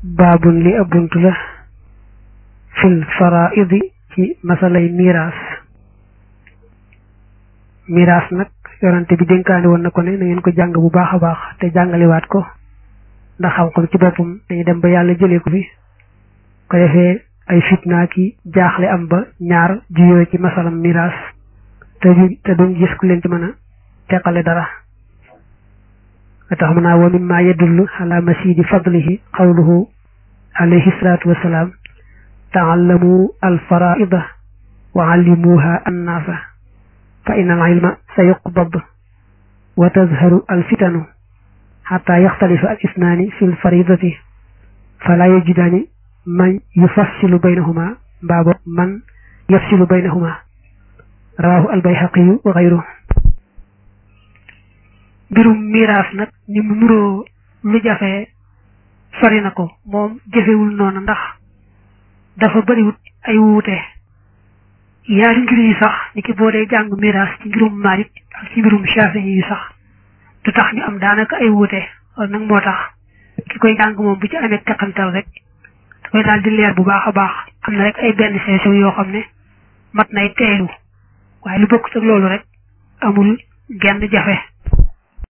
baabun li ab bunt la fil faraidi ci masalay miraas miraas nag yorante bi dénkaani woon na ko ne na ngeen ko jàng bu baax a baax te jàngaliwaat ko ndax xam-xam ci boppam dañuy dem ba yàlla jëlee ko fi ko defee ay fitna ki jaaxle am ba ñaar juyoo ci masalam miraas te du te duñ gis ku leen ci mën a teqale dara nga tax mu naa wa mimma yadullu ala masidi fadlihi qawluhu alayhi salatu wasalaam taallamu alfaraida wa allimuha annaasa fa inna al ilma sa yuqbad wa tazharu alfitanu xata yaxtalifa al isnaani fi lfaridati fala yajidaani man yufassilu baynahuma mbaabo man yafsilu baynahuma rawahu albayhaqiyu wa xayru mbirum miraas nag ni mu nuroo lu jafe sori na ko moom jafewul noonu ndax dafa bariwut ay wuute yaari ngir yi sax ni ki boo dee jàng miraas ci mbirum Maalik ak ci mbirum Shaafi'i yi sax du tax ñu am daanaka ay wuute loolu nag moo tax ki koy jàng moom bu ci amee teqantal rek da koy daal di leer bu baax a baax am na rek ay benn seesew yoo xam ne mat nay teelu waaye lu bokk ak loolu rek amul genn jafe